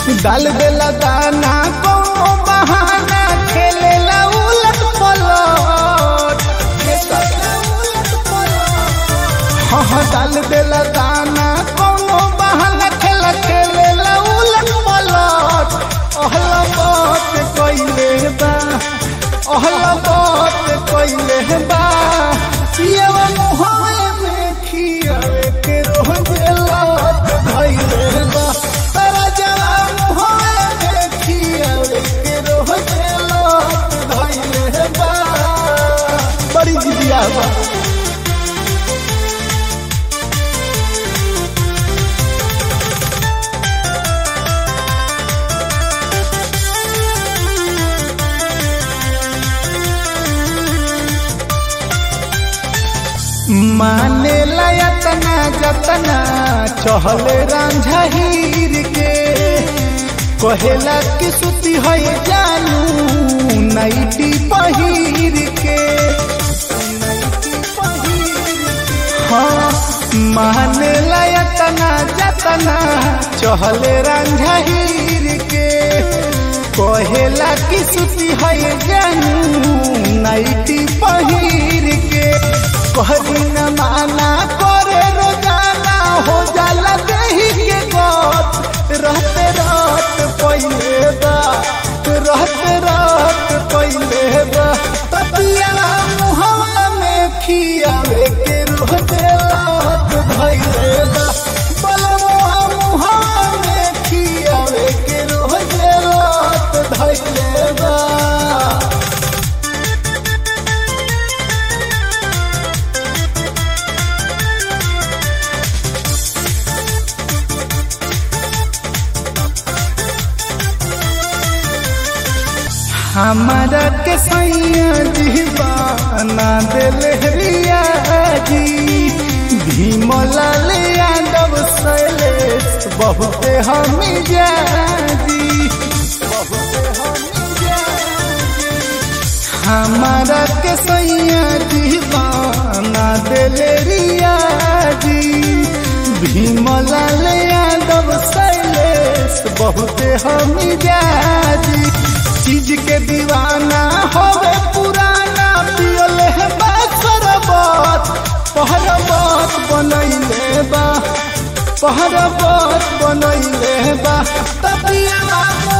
डाल देला दाना कौनो बहाना खेलेला उलट पलट हाँ हाँ डाल देला दाना कौनो बहाना खेला खेलेला उलट पलट अहला बात कइले बा अहला बात कइले बा पियवा मुहावे में खियावे के रोज लात धइले बा तारा जवा मुहावे में खियावे के रोज लात धइले बा बड़ी जिदिया बा माने लयतना जतना चहले रांझा हीर के कहेला कि सुती है जानू नाइटी पहिर के हाँ माने लयतना जतना चहले रांझा हीर के कहेला कि सुती है जानू नाइटी पहिर के कहरी न माना करे रोजाना हो जाला देही के गत रहते रात पहिले बा रहते रात पहिले बा पतिया मुहवा में खियावे के रोजे रात भइले बा बलवा मुहवा में खियावे के रोजे रात भइले बा हमारा के सैया दीवाना दिल रिया जी भीमलाल यादव शैलेश बहुते हम जाजी हमारा के सैया दीवाना दिल रिया जी भीमलाल यादव शैलेश बहुते हम जाजी चीज के दीवाना होवे पुराना पियल है सरबत पहरबत बनैले बा पहरबत बनैले बा तबिया